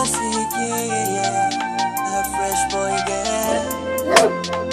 classic, yeah, yeah, yeah. A fresh boy girl.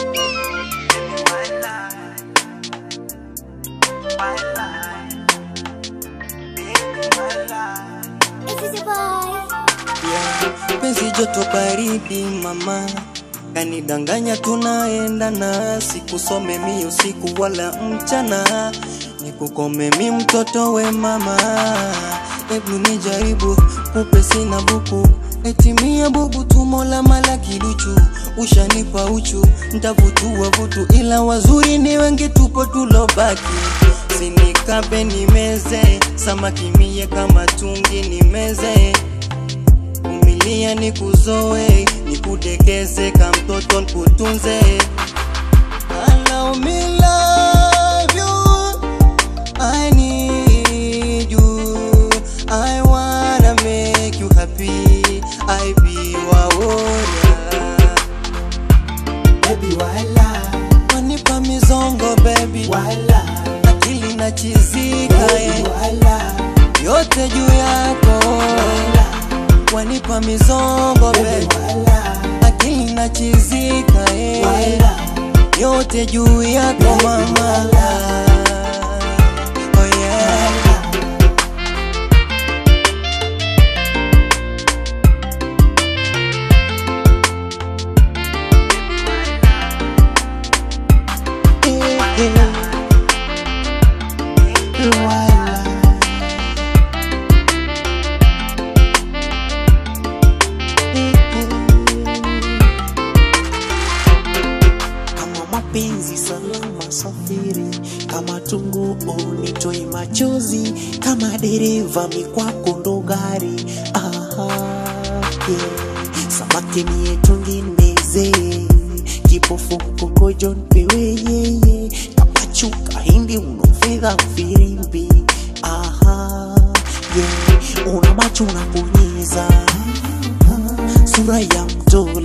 Yeah. Penzi joto baridi mama kanidanganya tunaenda na sikusome mi usiku wala mchana nikukome mi mtoto we mama hebu nijaribu kupe sina buku etimia bubu tumo la mala kiduchu ushanipa uchu ntavutua vutu ila wazuri ni wengi tupo tulobaki sinikabe nimeze samaki mie kama tungi nimeze vumilia nikuzoe nikudekeze ka mtoto nkutunze Allow me love you I need you I wanna make you happy I be your warrior Baby wala, wanipa mizongo baby wala, akili na chizika baby eh. wala, yote juu yako wanipa mizongo baby baby wala, akili na chizika eh. wala, yote juu yako mama oh yeah. wala. Kama mapenzi salama safiri, kama tungu unitoe machozi, kama dereva mikwako ndo gari. Aha, yeah. Samaki niye tungineze, kipofu kokojo npewe yeye, kama chuka hindi unofedha firimbi. Aha, yeah. Una macho unaponyeza, sura ya mtoli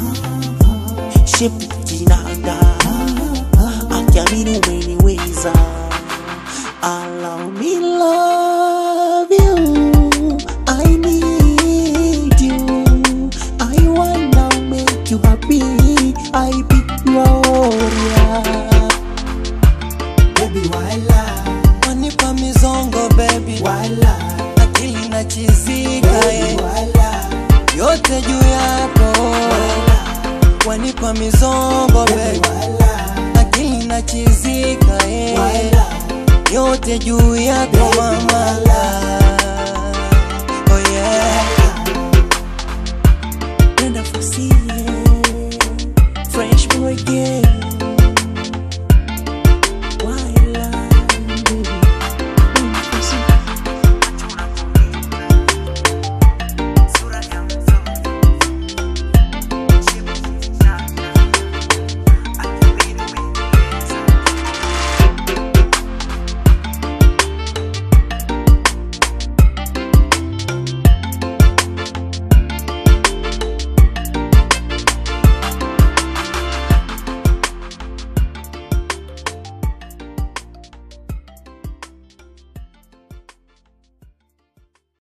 shepu kinanda akiamini umeniweza allow me love you I need you I wanna make you happy I be your warrior baby wala wanipa mizongo baby wala akili na chizika eh. baby wala yote juu yako wanipa mizongo baby baby wala akili na chizika eh. wala yote juu yako Baby, mama oh yeah Brenda Fassie